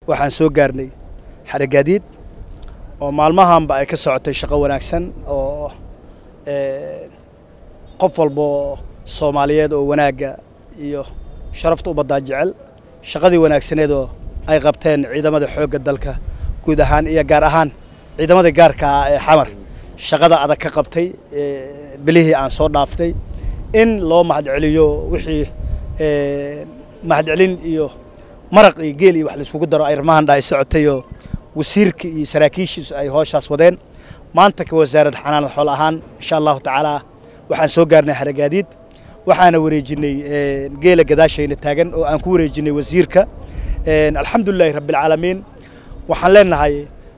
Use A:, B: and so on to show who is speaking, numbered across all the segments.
A: waxaan soo gaarnay xaragaadiid oo maalmahanba ay ka socotay shaqo wanaagsan oo qof walboo soomaaliyeed oo wanaagga iyo sharafta ubaddaa jecel shaqadii wanaagsaneedoo ay qabteen ciidamada xoogga dalka guud ahaan iyo gaar ahaan ciidamada gaarka ah ee xamar shaqada adag ka qabtay bilihii aan soo dhaaftay in loo mahadceliyo wixii mahadcelin iyo maraq iyo geel iyo wax laiskugu daro arrimahan ay socotayoo wasiirka iyo saraakiishiisu ay hooshaas wadeen maanta ka wasaaradda xanaanad xool ahaan insha allahu tacaala waxaan soo gaarnay haragaadiid waxaana wareejinay geela gadaashayna taagan oo aan ku wareejinay wasiirka alxamdulilahi rabbialcaalamiin waxaan leenahay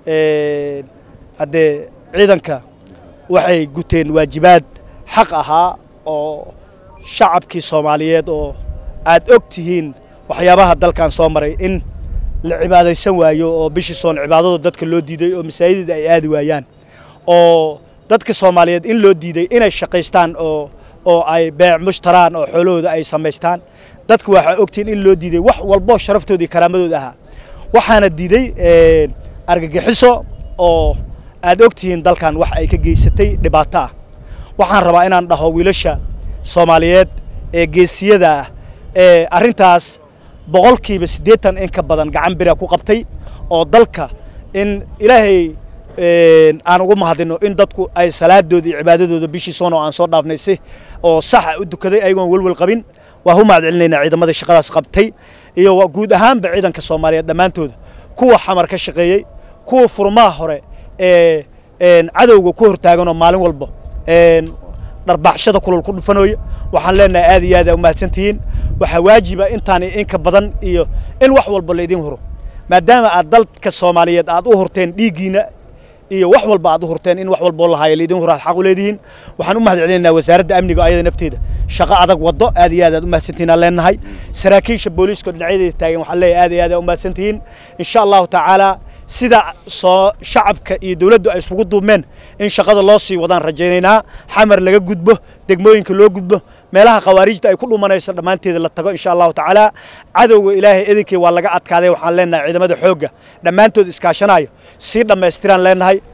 A: haddee ciidanka waxay guteen waajibaad xaq ahaa oo shacabkii soomaaliyeed oo aad og tihiin waxyaabaha dalkan soo maray in la cibaadaysan waayo oo bishii soon cibaadada dadka loo diiday oo masaajidda ay aadi waayaan oo dadka soomaaliyeed in loo diiday inay shaqaystaan oo oo ay beec mushtaraan oo xoolahooda ay samaystaan dadka waxaa ogtihiin in loo diiday wax walbo sharaftooda iyo karaamadooda ahaa waxaana diiday argagixiso oo aad ogtihiin dalkan wax ay ka geysatay dhibaato ah waxaan rabaa inaan dhaho wiilasha soomaaliyeed ee geesiyada ah ee arrintaas boqolkiiba siddeetan in ka badan gacan bira ku qabtay oo dalka in ilaahay aan ugu mahadino in dadku ay salaadooda iyo cibaadadooda bishii soon oo aan soo dhaafnay si oo saxa u dukaday ayagoon welwel qabin waa u mahad celinaynaa ciidamada shaqadaas qabtay iyo guud ahaanba ciidanka soomaaliyeed dhammaantooda kuwa xamar ka shaqeeyey kuwa furmaha hore ee cadowga ku hortaaganoo maalin walba dharbaxshada kulul ku dhufanooya waxaan leenahay aad iyo aad aa umahadsantihiin waxaa waajiba intaan inka badan iyo in wax walba laydin huro maadaama aad dalka soomaaliyeed aad u hurteen dhiiggiina iyo wax walba aad u hurteen in wax walboo lahaayo laydin huro aad xaq u leedihiin waxaan u mahad celinaynaa wasaaradda amniga ayada nafteeda shaqo adag waddo aad iyo aad aad u mahadsantihiin aan leenahay saraakiisha booliiska dhinacyadeeda taagan waxaan leeyahay aad iyo aad aa u mahadsantihiin insha allahu tacaala sida soo shacabka iyo dawladdu ay isugu duubmeen in shaqada loo sii wadaan rajaynaynaa xamar laga gudbo degmooyinka loo gudbo meelaha khawaarijta ay ku dhumanayso dhammaanteeda la tago insha allahu tacaala cadowga ilaahay idinkii waa laga adkaaday waxaan leenahay ciidamada xoogga dhammaantood iskaashanayo sii dhammaystiraan leenahay